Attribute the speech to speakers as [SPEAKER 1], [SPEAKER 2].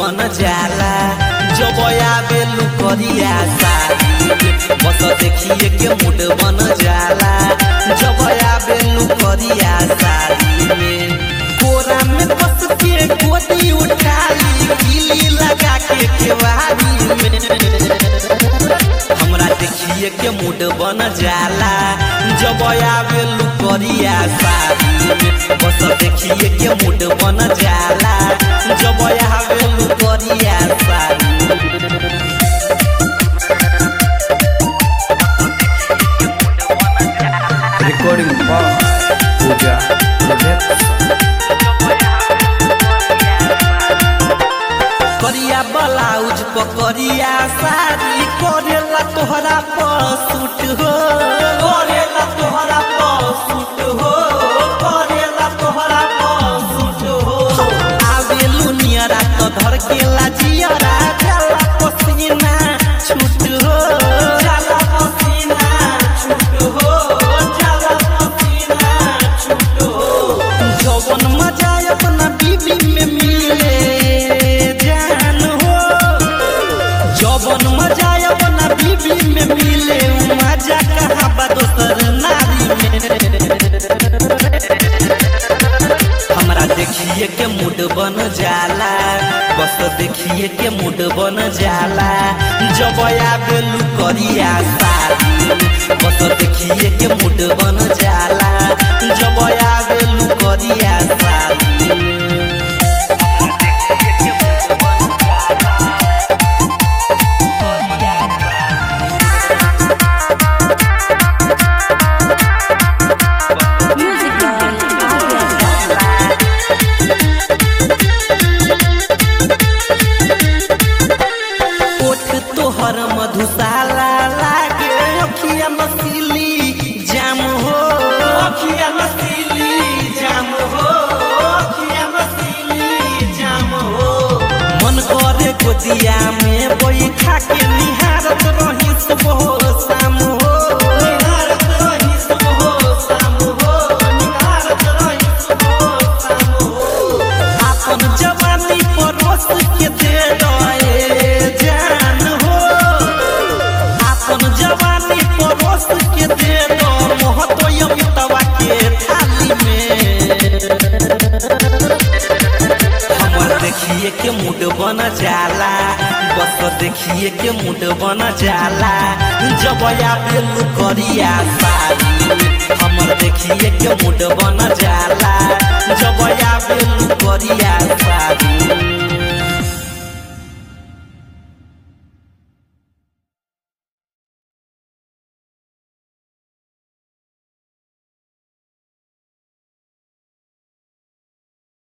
[SPEAKER 1] बन जाला जब आवे लुकरिया साड़ी में बस देखिए के मूड बन जाला जब आवे लुकरिया साड़ी में कोरा में बस के गोदी उठाली गिली लगा के केवारी में हमरा देखिए के मूड बन जाला जब आवे लुकरिया साड़ी में बस देखिए के मूड बन जाला जब आवे लुकरिया साड़ी में
[SPEAKER 2] Recording by Pooja Project.
[SPEAKER 1] करिया ब्लाउज पकड़िया साड़ी करेला तोहरा पसूट हो करेला तोहरा पसूट हो करेला तोहरा पसूट हो आवेलू नियरा तो धर के लाजियरा जाला पसीना छूट हो जाला पसीना छूट हो जाला पसीना छूट हो जवन मजा अपना बीबी में मिले जान हो जवन मजा अपना बीबी में मिले उ मजा कहाँ बा दोसर नारी में हमरा देखिए के मूड बन जाला बस देखिए के मूड बन जाला जब आवे लुकरिया साड़ी बस देखिए के मूड बन जाला जब आवे लुकरिया साड़ी
[SPEAKER 3] Music by Arya.
[SPEAKER 1] ओठ तोहर मधुशाला लागे अखिया मसीली जाम हो अखिया मसीली जाम हो अखिया मसीली जाम हो मन करे गोदिया में बैठा के निहारत रही सुबह शाम हो निहारत रही सुबह शाम हो निहारत रही सुबह शाम हो आपन जवानी परोस के दे रहे जान हो आपन जवानी परोस के दे दो मोहतो अमितवा के थाली में हमर देखिए के मूड बन जाला बस देखिए के मूड बन जाला जब आवे लुकरिया साड़ी हमर देखिए के मूड बन जाला जब आवे लुकरिया साड़ी